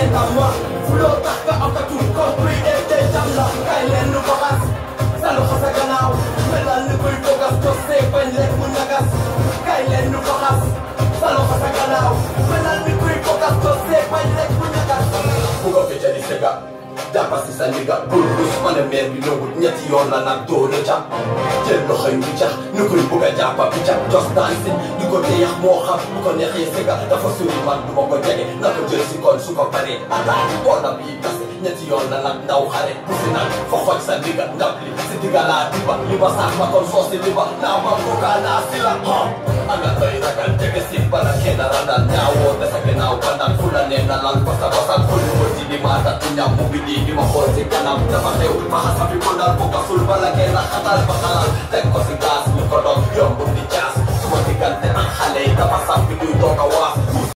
seetaan ma fuloo tax nga am ka tur compris et te jam la kay leen nu ko xas sa loxo sa gannaaw melal ni kuy fogas tos see bañ rek mu ñagas kay leen nu ko xas sa loxo sa gannaaw melal ni kuy fogas tos see bañ rek mu ñagas bu ko fi jëli sega jàppa si sa ndiga bul rus ma ne meer bi nangut ñetti yoon la nag dóor a jàpp jël loxo yu cax ni kuy bugg a jàppa bi ca jos daan si di ko teyax moo xam bu ko neexee sega dafa suri man du ma ko jege na ko jël si kon su ko paree attaque boona bii tase ñetti yoon la nag ndaw xare bu si nag fa xoj sa ndiga ndab li si ndiga laa diba li ma sax ma kon soosi li ba naa ma bugga naa si la ha anga doy ragal jege si bala kenn randal ñaawoo desa gannaaw bandal fu la nee na lan basa basal xolu ko si di maata tu ñam mu ngi di di ma xool si kanam dafa xew ma xasa fi ko dal bu gasul bala kenn xatal ba xalal teg ko si gaas ñu ko doon yomb di caas suma diggante ak xale yi dafa sàmpi duy toog a waas